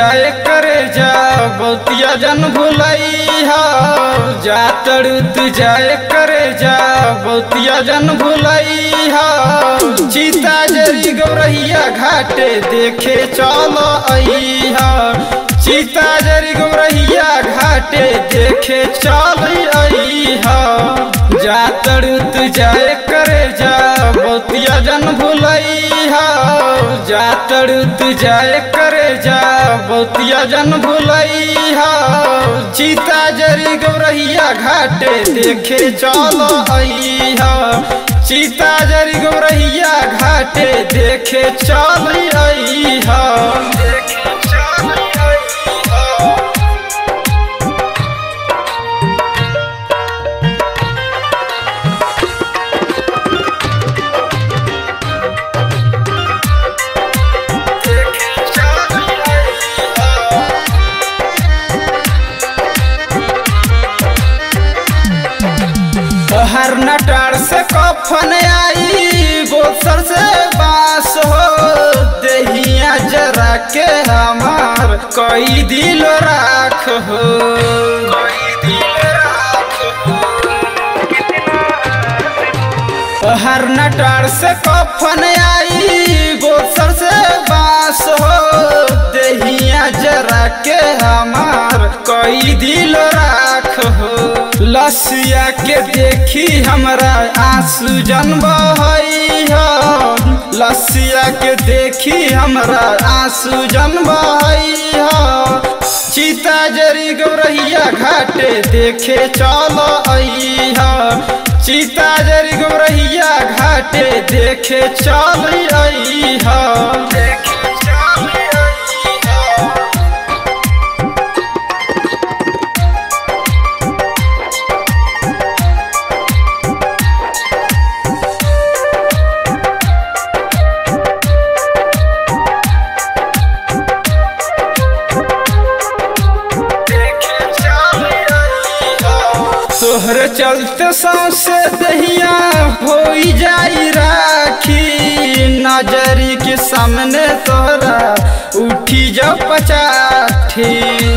जाए करे जा बहुतिया जन भुलई हा जा तड़ुत जाए करे जा बहुतिया जन भुलई हा चीता जरी गौरहिया घाटे देखे चल आई हा चीता जरी गौरहिया घाटे देखे चल आई हा जा तड़ुत जाए करे जा बहुतिया जन भुलई हा जा तड़ुत जाए करे जा बहुतिया जन भुलई हा चीता जरी गौरहिया घाटे देखे चल आई हा चीता जरी गौरहिया घाटे देखे चल आई हा देखे चल आई हा देखे चल आई हा हर नटार से कफन आई बोसर से बास हो दहिया जरा के हमार कई दिल राख हो कई दिल राख हो हर नटार से कफन आई बोसर से बास हो दहिया जरा के हमार कई दिल राख हो लसिया के देखी हमरा आंसू जन्म हई हो लसिया के देखी हमरा आंसू जन्म हई हो चीता जरी गौरहिया घाटे देखे चल आई हो चीता जरी गौरहिया घाटे देखे चल आई हो देखे चल आई हो तोहर चलते सौसे दहिया हो जाई राखी नजरी के सामने तोहरा उठी जा पचाठी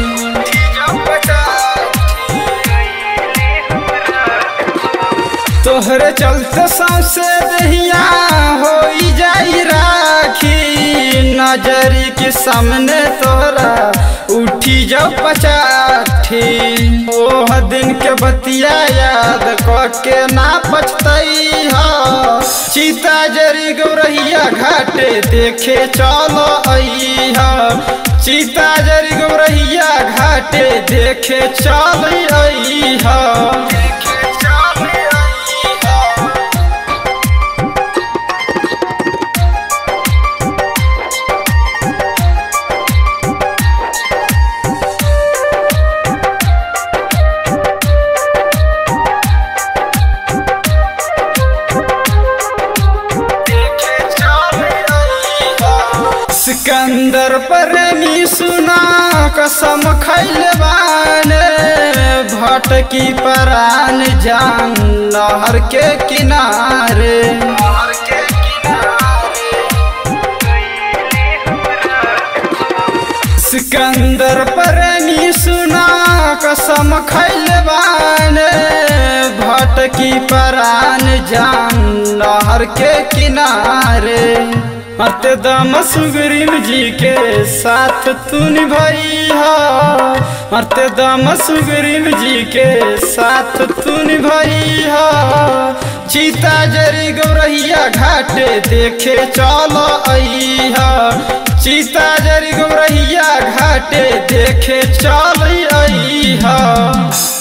तोहरे चलते सौसे दहिया हो जाई राखी नजरी के सामने तोहरा उठी जाओ पचाठी ओह दिन के बतिया याद के ना पछतई हो चीता जरी गौरहिया घाटे देखे चलो आई हो चीता जरी गौरहिया घाटे देखे चल आई हो देखे चल आई हो सिकंदर प्रेमी सुना कसम खैले बाने भटकी परान जान नहर के किनारे सिकंदर प्रेमी सुना कसम खैले बाने भटकी परान जान नहर के किनारे मत दम सुग्रीव जी के साथ तू निभाई हो मत दम सुग्रीव जी के साथ तू निभाई हो चीता जरी गौरहिया घाटे देखे चलो आई हो चीता जरी गौरहिया घाटे देखे चल आई हो